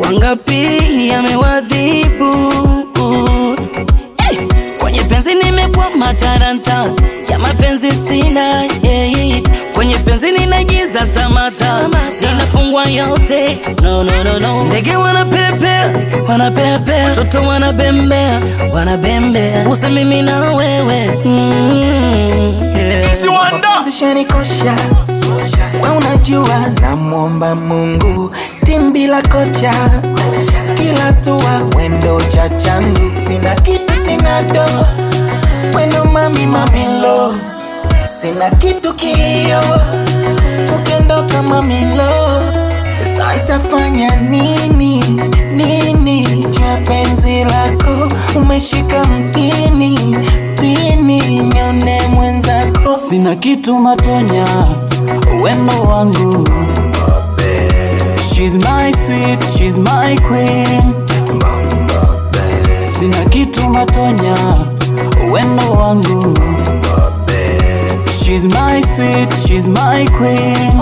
Wangapi yamewadhibu hey! Kwenye penzi nimekwama taranta ya mapenzi sina yeah. Kwenye penzi ninagiza samata zinafungwa yote no, no, no, no. Ndege wanapepea wanapepea, watoto wanabembea wanabembea, sembuse mimi na wewe mm, yeah. Zishanikosha we unajua, namwomba Mungu timbi la kocha kila tua wendo chachani, sina kitu sina do wendo mami mamilo, sina kitu kilio ukiondoka mamilo, santafanya nini nini juu ya penzi lako umeshika mpini pini nione mwenzako Sina kitu matonya, wendo wangu. She's my sweet, she's my queen. Sina kitu matonya, wendo wangu. She's my sweet, she's my queen.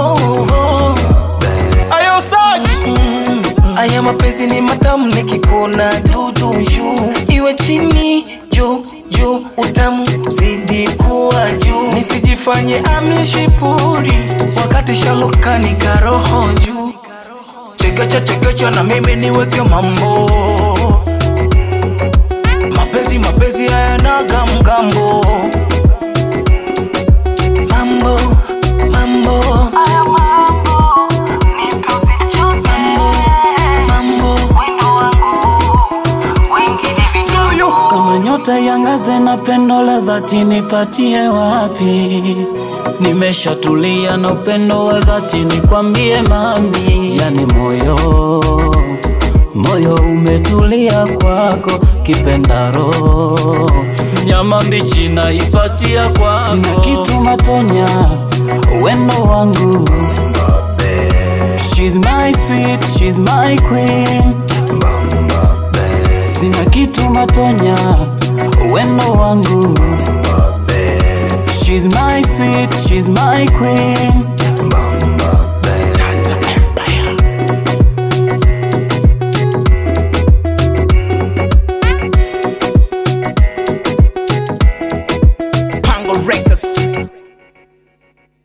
Ayo Saj Aya mapenzi ni matamu nikikuona dudu juu iwe chini juu juu utamu zidi kuwa juu nisijifanye amishipuri wakati shalokani karoho juu chekecha chekecha na mimi niweke mambo mapenzi mapenzi hayanaga mgambo mambo mambo aya mambo nipe usichoke mambo wendo wangu wengine Studio Kama nyota yangaze na pendo la dhati nipatie wapi? Nimeshatulia na upendo wa dhati nikwambie mami, yani moyo moyo umetulia kwako, kipenda roho nyama mbichi naipatia kwako, sina kitu matonya, wendo wangu She's my sweet, she's my queen Sina kitu matonya, wendo wangu. She's my sweet, she's my queen.